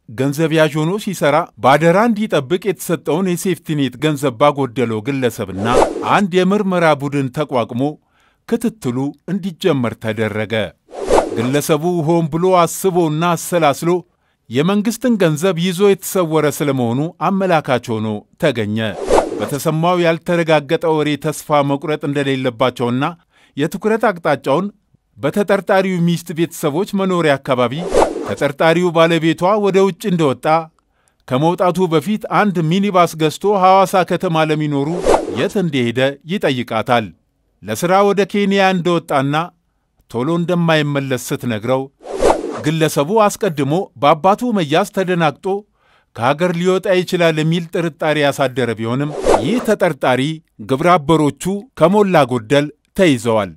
ገንዘብ ያዥ ሆኖ ሲሰራ በአደራ እንዲጠብቅ የተሰጠውን የሴፍቲኔት ገንዘብ ባጎደለው ግለሰብና አንድ የምርመራ ቡድን ተቋቁሞ ክትትሉ እንዲጀመር ተደረገ። ግለሰቡ ሆን ብሎ አስቦና አሰላስሎ የመንግሥትን ገንዘብ ይዞ የተሰወረ ስለመሆኑ አመላካች ሆኖ ተገኘ። በተሰማው ያልተረጋገጠ ወሬ ተስፋ መቁረጥ እንደሌለባቸውና የትኩረት አቅጣጫውን በተጠርጣሪው ሚስት ቤተሰቦች መኖሪያ አካባቢ ተጠርጣሪው ባለቤቷ ወደ ውጭ እንደወጣ ከመውጣቱ በፊት አንድ ሚኒባስ ገዝቶ ሐዋሳ ከተማ ለሚኖሩ የት እንደሄደ ይጠይቃታል። ለሥራ ወደ ኬንያ እንደወጣና ቶሎ እንደማይመለስ ስትነግረው ግለሰቡ አስቀድሞ በአባቱ መያዝ ተደናግጦ ከሀገር ሊወጣ ይችላል የሚል ጥርጣሬ ያሳደረ ቢሆንም ይህ ተጠርጣሪ ግብረ አበሮቹ ከሞላ ጎደል ተይዘዋል።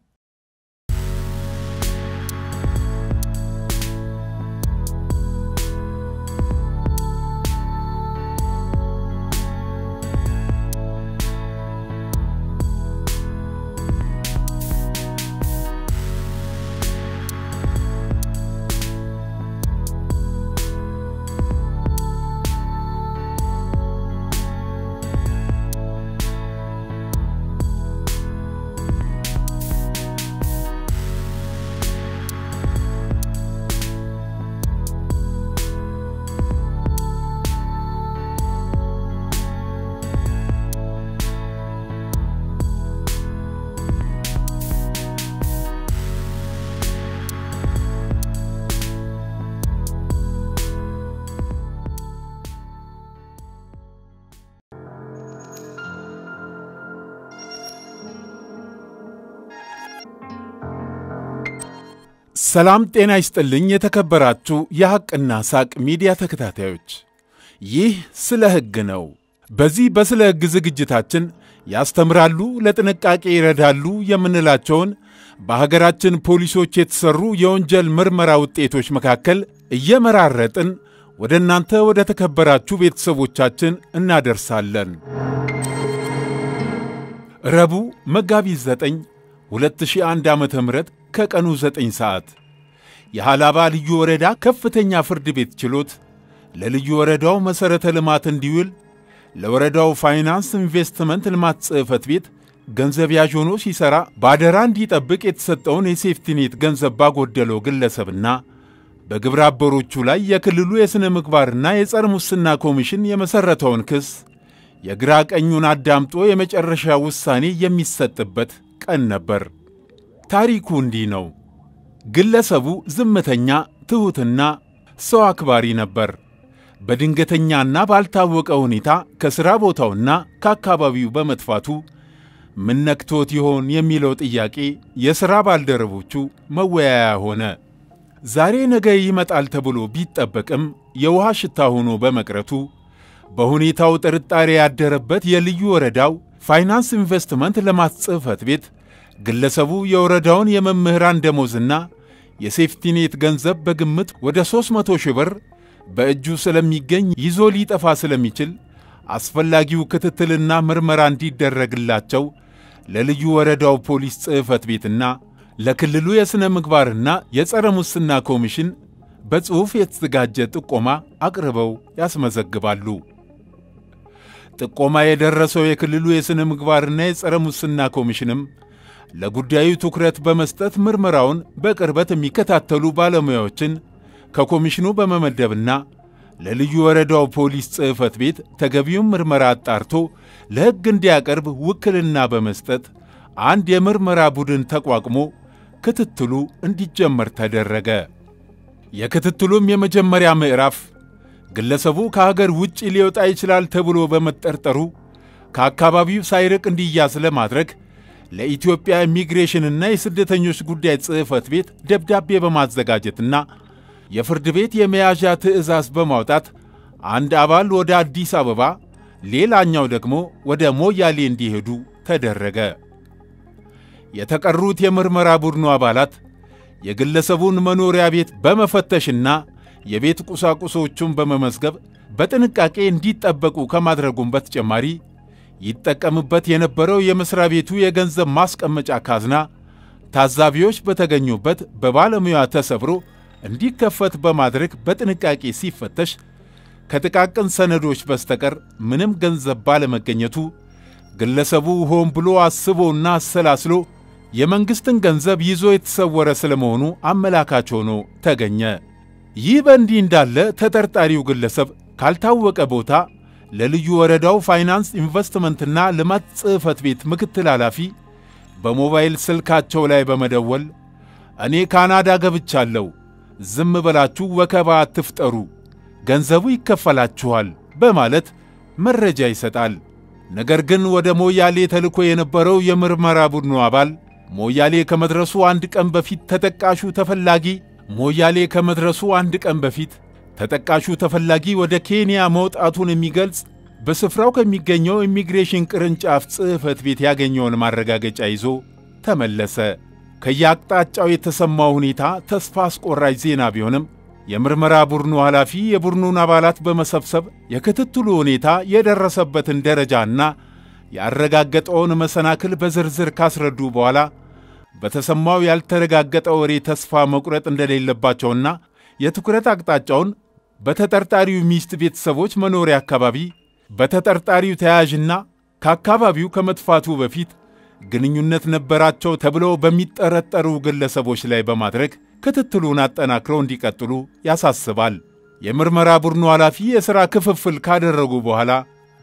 ሰላም ጤና ይስጥልኝ። የተከበራችሁ የሐቅና ሳቅ ሚዲያ ተከታታዮች፣ ይህ ስለ ሕግ ነው። በዚህ በስለ ሕግ ዝግጅታችን ያስተምራሉ፣ ለጥንቃቄ ይረዳሉ የምንላቸውን በሀገራችን ፖሊሶች የተሠሩ የወንጀል ምርመራ ውጤቶች መካከል እየመራረጥን ወደ እናንተ ወደ ተከበራችሁ ቤተሰቦቻችን እናደርሳለን። ረቡዕ መጋቢት 9 2001 ዓ ም ከቀኑ 9 ሰዓት የሃላባ ልዩ ወረዳ ከፍተኛ ፍርድ ቤት ችሎት ለልዩ ወረዳው መሠረተ ልማት እንዲውል ለወረዳው ፋይናንስ ኢንቨስትመንት ልማት ጽሕፈት ቤት ገንዘብ ያዥ ሆኖ ሲሠራ በአደራ እንዲጠብቅ የተሰጠውን የሴፍቲኔት ገንዘብ ባጎደለው ግለሰብና በግብረ አበሮቹ ላይ የክልሉ የሥነ ምግባርና የጸረ ሙስና ኮሚሽን የመሠረተውን ክስ የግራ ቀኙን አዳምጦ የመጨረሻ ውሳኔ የሚሰጥበት ቀን ነበር። ታሪኩ እንዲህ ነው። ግለሰቡ ዝምተኛ፣ ትሑትና ሰው አክባሪ ነበር። በድንገተኛና ባልታወቀ ሁኔታ ከሥራ ቦታውና ከአካባቢው በመጥፋቱ ምን ነክቶት ይሆን የሚለው ጥያቄ የሥራ ባልደረቦቹ መወያያ ሆነ። ዛሬ ነገ ይመጣል ተብሎ ቢጠበቅም የውሃ ሽታ ሆኖ በመቅረቱ በሁኔታው ጥርጣሬ ያደረበት የልዩ ወረዳው ፋይናንስ ኢንቨስትመንት ልማት ጽሕፈት ቤት ግለሰቡ የወረዳውን የመምህራን ደሞዝና የሴፍቲኔት ገንዘብ በግምት ወደ 300 ሺህ ብር በእጁ ስለሚገኝ ይዞ ሊጠፋ ስለሚችል አስፈላጊው ክትትልና ምርመራ እንዲደረግላቸው ለልዩ ወረዳው ፖሊስ ጽሕፈት ቤትና ለክልሉ የሥነ ምግባርና የጸረ ሙስና ኮሚሽን በጽሑፍ የተዘጋጀ ጥቆማ አቅርበው ያስመዘግባሉ። ጥቆማ የደረሰው የክልሉ የሥነ ምግባርና የጸረ ሙስና ኮሚሽንም ለጉዳዩ ትኩረት በመስጠት ምርመራውን በቅርበት የሚከታተሉ ባለሙያዎችን ከኮሚሽኑ በመመደብና ለልዩ ወረዳው ፖሊስ ጽሕፈት ቤት ተገቢውን ምርመራ አጣርቶ ለሕግ እንዲያቀርብ ውክልና በመስጠት አንድ የምርመራ ቡድን ተቋቁሞ ክትትሉ እንዲጀመር ተደረገ። የክትትሉም የመጀመሪያ ምዕራፍ ግለሰቡ ከሀገር ውጭ ሊወጣ ይችላል ተብሎ በመጠርጠሩ ከአካባቢው ሳይርቅ እንዲያዝ ለማድረግ ለኢትዮጵያ ኢሚግሬሽንና የስደተኞች ጉዳይ ጽሕፈት ቤት ደብዳቤ በማዘጋጀትና የፍርድ ቤት የመያዣ ትዕዛዝ በማውጣት አንድ አባል ወደ አዲስ አበባ፣ ሌላኛው ደግሞ ወደ ሞያሌ እንዲሄዱ ተደረገ። የተቀሩት የምርመራ ቡድኑ አባላት የግለሰቡን መኖሪያ ቤት በመፈተሽና የቤት ቁሳቁሶቹን በመመዝገብ በጥንቃቄ እንዲጠበቁ ከማድረጉም በተጨማሪ ይጠቀምበት የነበረው የመሥሪያ ቤቱ የገንዘብ ማስቀመጫ ካዝና ታዛቢዎች በተገኙበት በባለሙያ ተሰብሮ እንዲከፈት በማድረግ በጥንቃቄ ሲፈተሽ ከጥቃቅን ሰነዶች በስተቀር ምንም ገንዘብ ባለመገኘቱ ግለሰቡ ሆን ብሎ አስቦና አሰላስሎ የመንግሥትን ገንዘብ ይዞ የተሰወረ ስለመሆኑ አመላካች ሆኖ ተገኘ። ይህ በእንዲህ እንዳለ ተጠርጣሪው ግለሰብ ካልታወቀ ቦታ ለልዩ ወረዳው ፋይናንስ ኢንቨስትመንትና ልማት ጽሕፈት ቤት ምክትል ኃላፊ በሞባይል ስልካቸው ላይ በመደወል እኔ ካናዳ ገብቻለሁ፣ ዝም ብላችሁ ወከባ አትፍጠሩ፣ ገንዘቡ ይከፈላችኋል በማለት መረጃ ይሰጣል። ነገር ግን ወደ ሞያሌ ተልኮ የነበረው የምርመራ ቡድኑ አባል ሞያሌ ከመድረሱ አንድ ቀን በፊት ተጠቃሹ ተፈላጊ ሞያሌ ከመድረሱ አንድ ቀን በፊት ተጠቃሹ ተፈላጊ ወደ ኬንያ መውጣቱን የሚገልጽ በስፍራው ከሚገኘው ኢሚግሬሽን ቅርንጫፍ ጽሕፈት ቤት ያገኘውን ማረጋገጫ ይዞ ተመለሰ። ከየአቅጣጫው የተሰማው ሁኔታ ተስፋ አስቆራጭ ዜና ቢሆንም የምርመራ ቡድኑ ኃላፊ የቡድኑን አባላት በመሰብሰብ የክትትሉ ሁኔታ የደረሰበትን ደረጃና ያረጋገጠውን መሰናክል በዝርዝር ካስረዱ በኋላ በተሰማው ያልተረጋገጠ ወሬ ተስፋ መቁረጥ እንደሌለባቸውና የትኩረት አቅጣጫውን በተጠርጣሪው ሚስት ቤተሰቦች መኖሪያ አካባቢ በተጠርጣሪው ተያያዥና ከአካባቢው ከመጥፋቱ በፊት ግንኙነት ነበራቸው ተብለው በሚጠረጠሩ ግለሰቦች ላይ በማድረግ ክትትሉን አጠናክረው እንዲቀጥሉ ያሳስባል። የምርመራ ቡድኑ ኃላፊ የሥራ ክፍፍል ካደረጉ በኋላ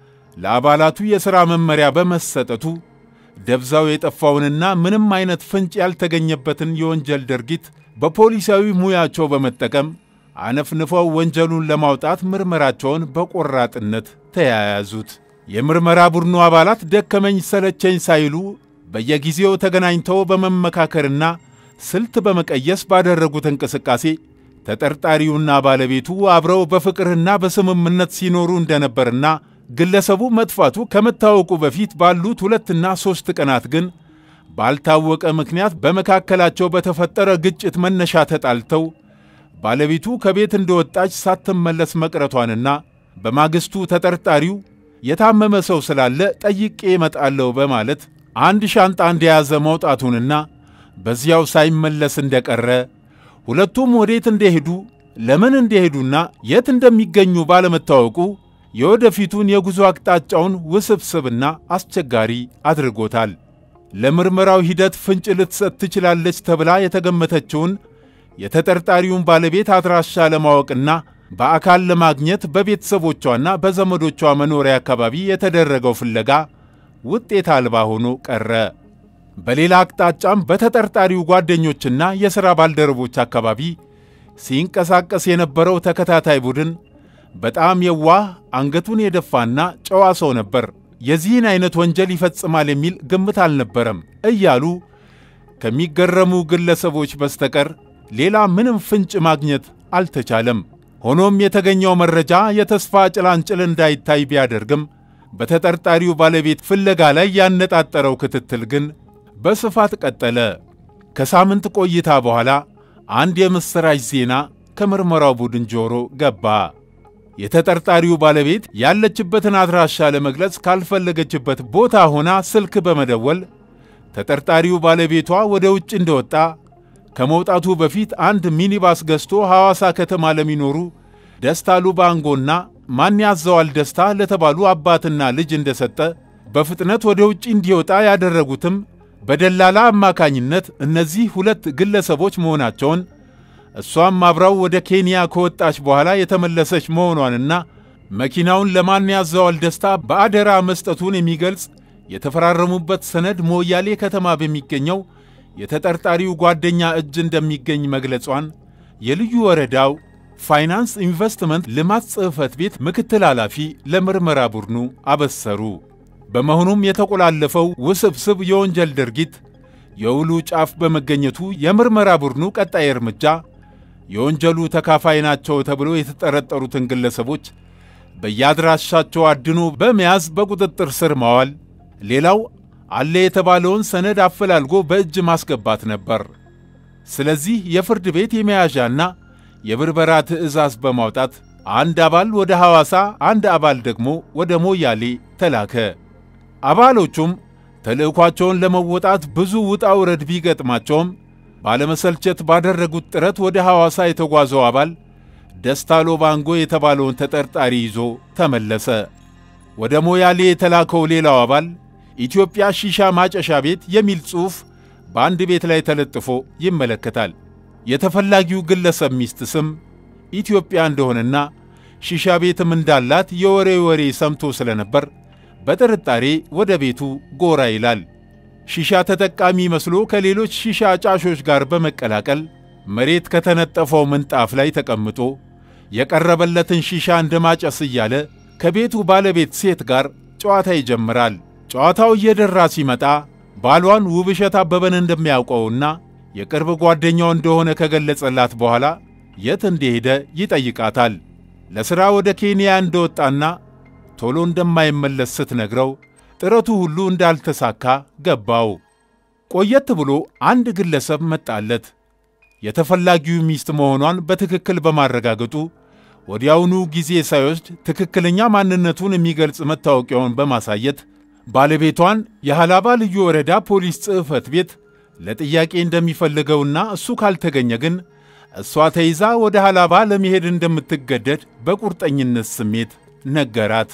ለአባላቱ የሥራ መመሪያ በመሰጠቱ ደብዛው የጠፋውንና ምንም አይነት ፍንጭ ያልተገኘበትን የወንጀል ድርጊት በፖሊሳዊ ሙያቸው በመጠቀም አነፍንፈው ወንጀሉን ለማውጣት ምርመራቸውን በቆራጥነት ተያያዙት። የምርመራ ቡድኑ አባላት ደከመኝ ሰለቸኝ ሳይሉ በየጊዜው ተገናኝተው በመመካከርና ስልት በመቀየስ ባደረጉት እንቅስቃሴ ተጠርጣሪውና ባለቤቱ አብረው በፍቅርና በስምምነት ሲኖሩ እንደነበርና ግለሰቡ መጥፋቱ ከመታወቁ በፊት ባሉት ሁለትና ሦስት ቀናት ግን ባልታወቀ ምክንያት በመካከላቸው በተፈጠረ ግጭት መነሻ ተጣልተው ባለቤቱ ከቤት እንደወጣች ሳትመለስ መቅረቷንና በማግስቱ ተጠርጣሪው የታመመ ሰው ስላለ ጠይቄ እመጣለሁ በማለት አንድ ሻንጣ እንደያዘ መውጣቱንና በዚያው ሳይመለስ እንደቀረ ሁለቱም ወዴት እንደሄዱ ለምን እንደሄዱና የት እንደሚገኙ ባለመታወቁ የወደፊቱን የጉዞ አቅጣጫውን ውስብስብና አስቸጋሪ አድርጎታል። ለምርመራው ሂደት ፍንጭ ልትሰጥ ትችላለች ተብላ የተገመተችውን የተጠርጣሪውን ባለቤት አድራሻ ለማወቅና በአካል ለማግኘት በቤተሰቦቿና በዘመዶቿ መኖሪያ አካባቢ የተደረገው ፍለጋ ውጤት አልባ ሆኖ ቀረ። በሌላ አቅጣጫም በተጠርጣሪው ጓደኞችና የሥራ ባልደረቦች አካባቢ ሲንቀሳቀስ የነበረው ተከታታይ ቡድን በጣም የዋህ አንገቱን የደፋና ጨዋ ሰው ነበር፣ የዚህን አይነት ወንጀል ይፈጽማል የሚል ግምት አልነበረም እያሉ ከሚገረሙ ግለሰቦች በስተቀር ሌላ ምንም ፍንጭ ማግኘት አልተቻለም። ሆኖም የተገኘው መረጃ የተስፋ ጭላንጭል እንዳይታይ ቢያደርግም በተጠርጣሪው ባለቤት ፍለጋ ላይ ያነጣጠረው ክትትል ግን በስፋት ቀጠለ። ከሳምንት ቆይታ በኋላ አንድ የምሥራች ዜና ከምርመራው ቡድን ጆሮ ገባ። የተጠርጣሪው ባለቤት ያለችበትን አድራሻ ለመግለጽ ካልፈለገችበት ቦታ ሆና ስልክ በመደወል ተጠርጣሪው ባለቤቷ ወደ ውጭ እንደወጣ ከመውጣቱ በፊት አንድ ሚኒባስ ገዝቶ ሐዋሳ ከተማ ለሚኖሩ ደስታ ሉባንጎና ማን ያዘዋል ደስታ ለተባሉ አባትና ልጅ እንደሰጠ በፍጥነት ወደ ውጭ እንዲወጣ ያደረጉትም በደላላ አማካኝነት እነዚህ ሁለት ግለሰቦች መሆናቸውን እሷም አብራው ወደ ኬንያ ከወጣች በኋላ የተመለሰች መሆኗንና መኪናውን ለማን ያዘዋል ደስታ በአደራ መስጠቱን የሚገልጽ የተፈራረሙበት ሰነድ ሞያሌ ከተማ በሚገኘው የተጠርጣሪው ጓደኛ እጅ እንደሚገኝ መግለጿን የልዩ ወረዳው ፋይናንስ ኢንቨስትመንት ልማት ጽሕፈት ቤት ምክትል ኃላፊ ለምርመራ ቡድኑ አበሰሩ። በመሆኑም የተቆላለፈው ውስብስብ የወንጀል ድርጊት የውሉ ጫፍ በመገኘቱ የምርመራ ቡድኑ ቀጣይ እርምጃ የወንጀሉ ተካፋይ ናቸው ተብሎ የተጠረጠሩትን ግለሰቦች በየአድራሻቸው አድኖ በመያዝ በቁጥጥር ስር ማዋል፣ ሌላው አለ የተባለውን ሰነድ አፈላልጎ በእጅ ማስገባት ነበር። ስለዚህ የፍርድ ቤት የመያዣና የብርበራ ትዕዛዝ በማውጣት አንድ አባል ወደ ሐዋሳ፣ አንድ አባል ደግሞ ወደ ሞያሌ ተላከ። አባሎቹም ተልዕኳቸውን ለመወጣት ብዙ ውጣ ውረድ ቢገጥማቸውም ባለመሰልቸት ባደረጉት ጥረት ወደ ሐዋሳ የተጓዘው አባል ደስታ ሎባንጎ የተባለውን ተጠርጣሪ ይዞ ተመለሰ። ወደ ሞያሌ የተላከው ሌላው አባል ኢትዮጵያ ሺሻ ማጨሻ ቤት የሚል ጽሑፍ በአንድ ቤት ላይ ተለጥፎ ይመለከታል። የተፈላጊው ግለሰብ ሚስት ስም ኢትዮጵያ እንደሆነና ሺሻ ቤትም እንዳላት የወሬ ወሬ ሰምቶ ስለነበር በጥርጣሬ ወደ ቤቱ ጎራ ይላል። ሺሻ ተጠቃሚ መስሎ ከሌሎች ሺሻ አጫሾች ጋር በመቀላቀል መሬት ከተነጠፈው ምንጣፍ ላይ ተቀምጦ የቀረበለትን ሺሻ እንደማጨስ እያለ ከቤቱ ባለቤት ሴት ጋር ጨዋታ ይጀምራል። ጨዋታው እየደራ ሲመጣ ባሏን ውብሸት አበበን እንደሚያውቀውና የቅርብ ጓደኛው እንደሆነ ከገለጸላት በኋላ የት እንደሄደ ይጠይቃታል። ለሥራ ወደ ኬንያ እንደወጣና ቶሎ እንደማይመለስ ስትነግረው ጥረቱ ሁሉ እንዳልተሳካ ገባው። ቆየት ብሎ አንድ ግለሰብ መጣለት። የተፈላጊው ሚስት መሆኗን በትክክል በማረጋገጡ ወዲያውኑ ጊዜ ሳይወስድ ትክክለኛ ማንነቱን የሚገልጽ መታወቂያውን በማሳየት ባለቤቷን የሃላባ ልዩ ወረዳ ፖሊስ ጽሕፈት ቤት ለጥያቄ እንደሚፈልገውና እሱ ካልተገኘ ግን እሷ ተይዛ ወደ ሃላባ ለመሄድ እንደምትገደድ በቁርጠኝነት ስሜት ነገራት።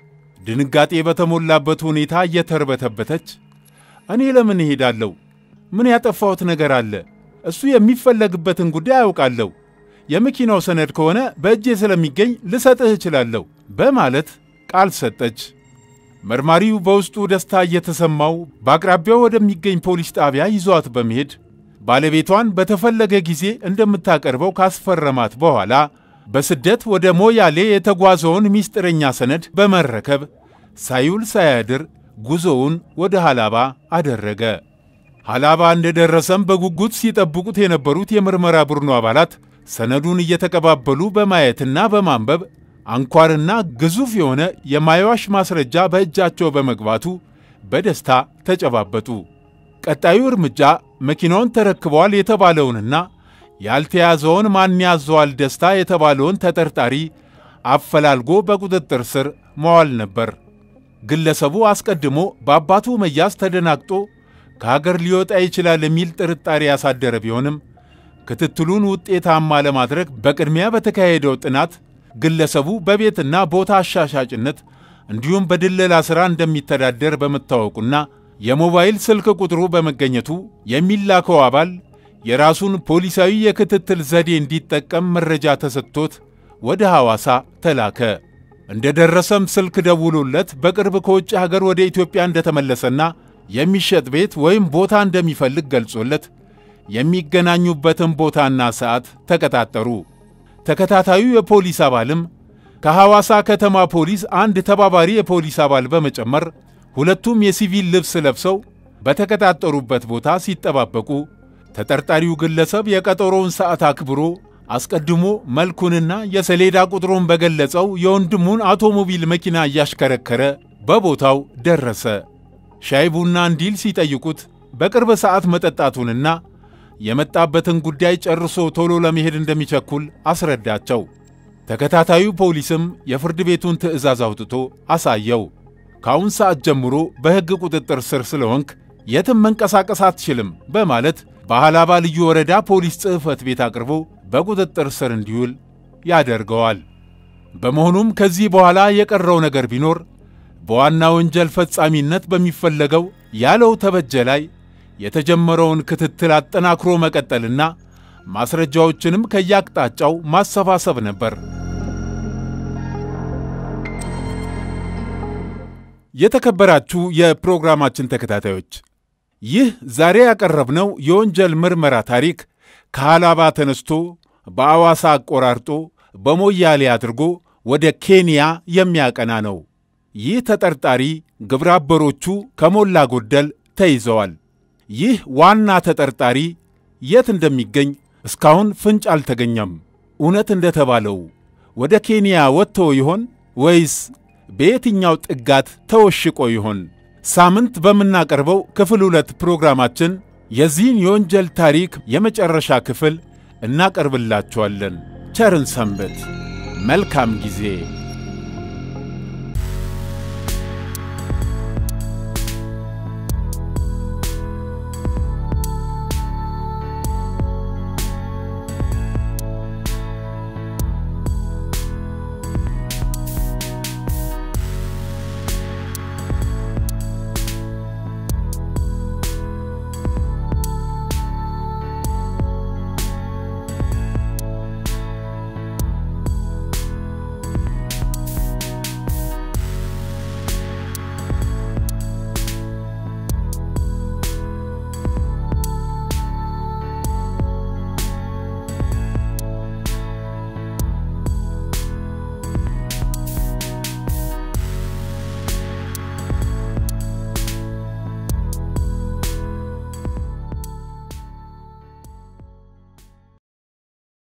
ድንጋጤ በተሞላበት ሁኔታ እየተርበተበተች እኔ ለምን እሄዳለሁ? ምን ያጠፋሁት ነገር አለ? እሱ የሚፈለግበትን ጉዳይ አያውቃለሁ። የመኪናው ሰነድ ከሆነ በእጄ ስለሚገኝ ልሰጥህ እችላለሁ በማለት ቃል ሰጠች። መርማሪው በውስጡ ደስታ እየተሰማው በአቅራቢያው ወደሚገኝ ፖሊስ ጣቢያ ይዟት በመሄድ ባለቤቷን በተፈለገ ጊዜ እንደምታቀርበው ካስፈረማት በኋላ በስደት ወደ ሞያሌ የተጓዘውን ምስጢረኛ ሰነድ በመረከብ ሳይውል ሳያድር ጉዞውን ወደ ሃላባ አደረገ። ሃላባ እንደደረሰም በጉጉት ሲጠብቁት የነበሩት የምርመራ ቡድኑ አባላት ሰነዱን እየተቀባበሉ በማየትና በማንበብ አንኳርና ግዙፍ የሆነ የማይዋሽ ማስረጃ በእጃቸው በመግባቱ በደስታ ተጨባበጡ። ቀጣዩ እርምጃ መኪናውን ተረክበዋል የተባለውንና ያልተያዘውን ማን ያዘዋል ደስታ የተባለውን ተጠርጣሪ አፈላልጎ በቁጥጥር ስር መዋል ነበር። ግለሰቡ አስቀድሞ በአባቱ መያዝ ተደናግጦ ከሀገር ሊወጣ ይችላል የሚል ጥርጣሬ ያሳደረ ቢሆንም ክትትሉን ውጤታማ ለማድረግ በቅድሚያ በተካሄደው ጥናት ግለሰቡ በቤትና ቦታ አሻሻጭነት እንዲሁም በድለላ ሥራ እንደሚተዳደር በመታወቁና የሞባይል ስልክ ቁጥሩ በመገኘቱ የሚላከው አባል የራሱን ፖሊሳዊ የክትትል ዘዴ እንዲጠቀም መረጃ ተሰጥቶት ወደ ሐዋሳ ተላከ። እንደ ደረሰም ስልክ ደውሎለት በቅርብ ከውጭ ሀገር ወደ ኢትዮጵያ እንደተመለሰና የሚሸጥ ቤት ወይም ቦታ እንደሚፈልግ ገልጾለት የሚገናኙበትን ቦታና ሰዓት ተቀጣጠሩ። ተከታታዩ የፖሊስ አባልም ከሐዋሳ ከተማ ፖሊስ አንድ ተባባሪ የፖሊስ አባል በመጨመር ሁለቱም የሲቪል ልብስ ለብሰው በተቀጣጠሩበት ቦታ ሲጠባበቁ ተጠርጣሪው ግለሰብ የቀጠሮውን ሰዓት አክብሮ አስቀድሞ መልኩንና የሰሌዳ ቁጥሩን በገለጸው የወንድሙን አውቶሞቢል መኪና እያሽከረከረ በቦታው ደረሰ። ሻይ ቡና እንዲል ሲጠይቁት በቅርብ ሰዓት መጠጣቱንና የመጣበትን ጉዳይ ጨርሶ ቶሎ ለመሄድ እንደሚቸኩል አስረዳቸው። ተከታታዩ ፖሊስም የፍርድ ቤቱን ትዕዛዝ አውጥቶ አሳየው። ከአሁን ሰዓት ጀምሮ በሕግ ቁጥጥር ስር ስለሆንክ የትም መንቀሳቀስ አትችልም በማለት በሃላባ ልዩ ወረዳ ፖሊስ ጽሕፈት ቤት አቅርቦ በቁጥጥር ስር እንዲውል ያደርገዋል። በመሆኑም ከዚህ በኋላ የቀረው ነገር ቢኖር በዋና ወንጀል ፈጻሚነት በሚፈለገው ያለው ተበጀ ላይ የተጀመረውን ክትትል አጠናክሮ መቀጠልና ማስረጃዎችንም ከያቅጣጫው ማሰባሰብ ነበር። የተከበራችሁ የፕሮግራማችን ተከታታዮች ይህ ዛሬ ያቀረብነው የወንጀል ምርመራ ታሪክ ከሃላባ ተነስቶ በአዋሳ አቆራርጦ በሞያሌ አድርጎ ወደ ኬንያ የሚያቀና ነው። ይህ ተጠርጣሪ ግብረ አበሮቹ ከሞላ ጎደል ተይዘዋል። ይህ ዋና ተጠርጣሪ የት እንደሚገኝ እስካሁን ፍንጭ አልተገኘም። እውነት እንደተባለው ወደ ኬንያ ወጥቶ ይሆን ወይስ በየትኛው ጥጋት ተወሽቆ ይሆን? ሳምንት በምናቀርበው ክፍል ሁለት ፕሮግራማችን የዚህን የወንጀል ታሪክ የመጨረሻ ክፍል እናቀርብላችኋለን። ቸርን ሰንበት። መልካም ጊዜ